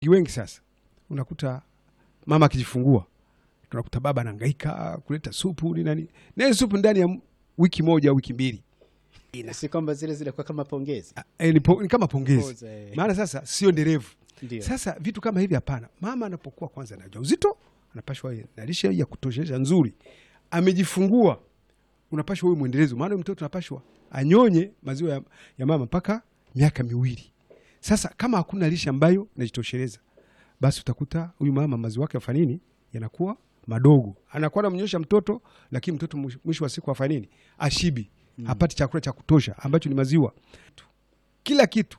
wengi sasa unakuta mama akijifungua tunakuta baba anahangaika kuleta supu ni nani na hiyo supu ndani ya wiki moja au wiki mbili si kwamba zile zinakuwa kama pongezi e, ni, po, ni kama pongezi Poza, eh. maana sasa sio endelevu Ndio. sasa vitu kama hivi hapana mama anapokuwa kwanza na ujauzito anapashwa awe na lishe ya kutoshesha nzuri amejifungua unapashwa huyu mwendelezo maana huyu mtoto anapashwa anyonye maziwa ya, ya mama mpaka miaka miwili sasa kama hakuna lishe ambayo inajitosheleza basi utakuta huyu mama maziwa yake afanya nini yanakuwa madogo anakuwa anamnyosha mtoto lakini mtoto mwish- mwisho wa siku afanya nini ashibi hapati chakula cha kutosha ambacho ni maziwa kila kitu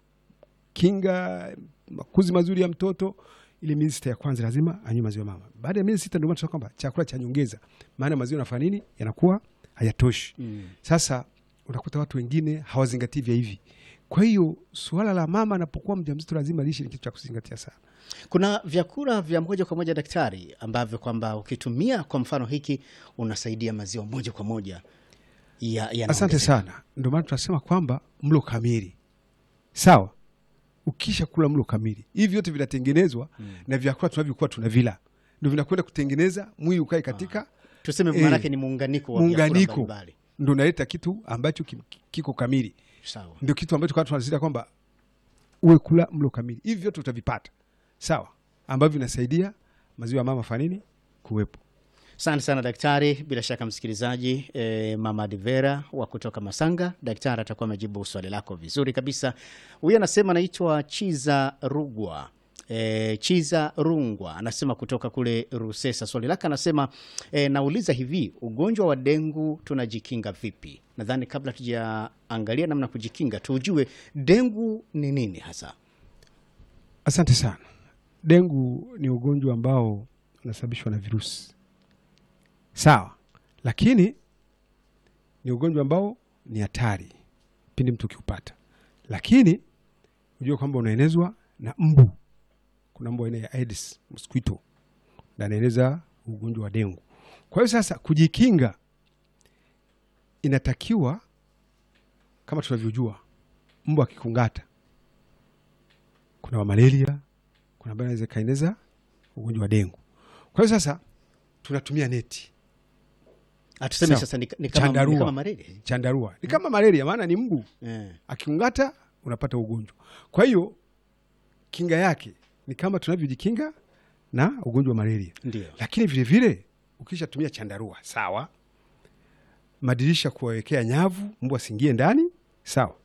kinga makuzi mazuri ya mtoto ile miezi sita ya kwanza lazima anywe maziwa mama baada ya miezi sita ndio maana tunasema kwamba chakula cha nyongeza maana maziwa yanafanya nini yanakuwa hayatoshi Mm. sasa unakuta watu wengine hawazingatii vya hivi kwa hiyo suala la mama anapokuwa mjamzito lazima lishe ni kitu cha kuzingatia sana kuna vyakula vya moja kwa moja daktari ambavyo kwamba ukitumia kwa mfano hiki unasaidia maziwa moja kwa moja ya, asante yanaongezeka. sana ndio maana tunasema kwamba mlo kamili sawa ukisha kula mlo kamili hivi vyote vinatengenezwa na vyakula tunavyokuwa tunavila ndio vinakwenda kutengeneza mwili ukae katika tuseme Eh, maanake ni muunganiko wa vyakula muunganiko mbalimbali. ndo unaleta kitu ambacho kim- kiko kamili sawa ndio kitu ambacho kwa tunasisitiza kwamba uwe kula mlo kamili hivi vyote utavipata sawa ambavyo vinasaidia maziwa ya mama fanini kuwepo Asante sana daktari. Bila shaka msikilizaji, eh, mama Divera wa kutoka Masanga, daktari atakuwa amejibu swali lako vizuri kabisa. Huyu anasema anaitwa Chiza Rugwa. E, Chiza Rungwa anasema kutoka kule Rusesa. Swali lake anasema e, nauliza hivi, ugonjwa wa dengu tunajikinga vipi? Nadhani kabla tujaangalia namna ya kujikinga, tujue dengu ni nini hasa. asante sana dengu ni ugonjwa ambao unasababishwa na virusi sawa lakini ni ugonjwa ambao ni hatari pindi mtu ukiupata lakini ujue kwamba unaenezwa na mbu kuna mbu aina ya Aedes mosquito na anaeneza ugonjwa wa dengu kwa hiyo sasa kujikinga inatakiwa kama tunavyojua mbu akikungata kuna wa malaria kuna ambayo inaweza ikaeneza ugonjwa wa dengu kwa hiyo sasa tunatumia neti Atuseme Sawa. sasa ni, ni kama, ni Chandarua. kama malaria chandarua ni kama malaria maana ni mbu eh. akikungata unapata ugonjwa kwa hiyo kinga yake ni kama tunavyojikinga na ugonjwa wa malaria Ndio. lakini vile vile ukishatumia chandarua sawa madirisha kuwawekea nyavu mbu asiingie ndani sawa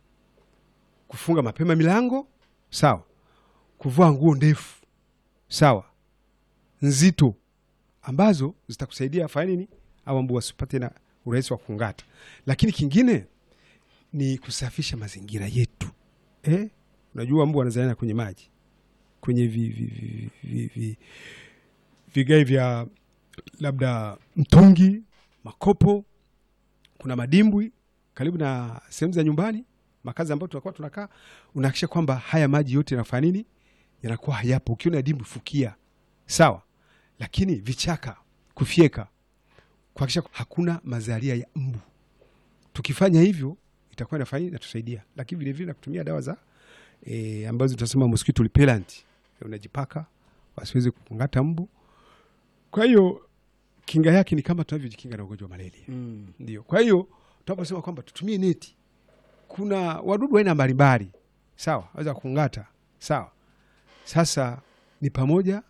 kufunga mapema milango sawa kuvaa nguo ndefu sawa nzito ambazo zitakusaidia afanye nini au mbu wasipate na urahisi wa kungata lakini kingine ni kusafisha mazingira yetu eh? unajua mbu wanazaliana kwenye maji kwenye vi, vi, vi, vi, vi, vigai vya labda mtungi makopo kuna madimbwi karibu na sehemu za nyumbani makazi ambayo tunakuwa tunakaa unahakikisha kwamba haya maji yote yanafanya nini yanakuwa hayapo ukiona dimbwi fukia sawa lakini vichaka kufyeka kuhakikisha hakuna mazalia ya mbu tukifanya hivyo itakuwa inafanya inatusaidia lakini vilevile na kutumia dawa za e, ambazo tunasema mosquito repellent unajipaka wasiweze kukungata mbu kwa hiyo kinga yake ni kama tunavyojikinga na ugonjwa wa malaria Mm. ndio kwa hiyo tunaposema kwamba tutumie neti kuna wadudu aina mbalimbali sawa waweza kungata sawa sasa ni pamoja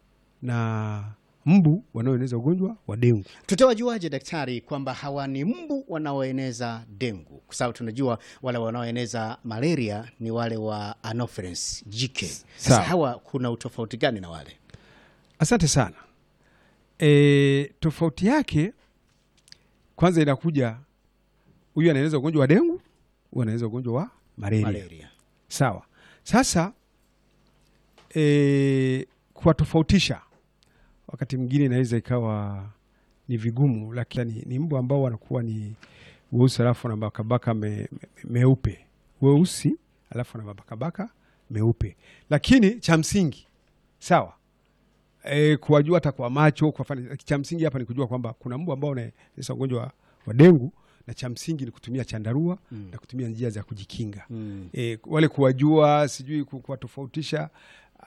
na mbu wanaoeneza ugonjwa wa dengu Tutawajuaje daktari kwamba hawa ni mbu wanaoeneza dengu? Kwa sababu tunajua wale wanaoeneza malaria ni wale wa Anopheles jike. Sasa Sawa. hawa kuna utofauti gani na wale? asante sana e, tofauti yake kwanza inakuja huyu anaeneza ugonjwa wa dengu huyu anaeneza ugonjwa wa malaria, Malaria. sawa sasa e, kuwatofautisha wakati mwingine inaweza ikawa ni vigumu lakini ni, ni mbu ambao wanakuwa ni weusi alafu na mabakabaka me, me, meupe weusi alafu na mabakabaka meupe lakini cha msingi sawa e, kuwajua hata kwa macho kwa fani, cha msingi hapa ni kujua kwamba kuna mbu ambao unaeneza ugonjwa wa, wa dengu na cha msingi ni kutumia chandarua Mm. na kutumia njia za kujikinga Mm. e, wale kuwajua sijui ku- kuwatofautisha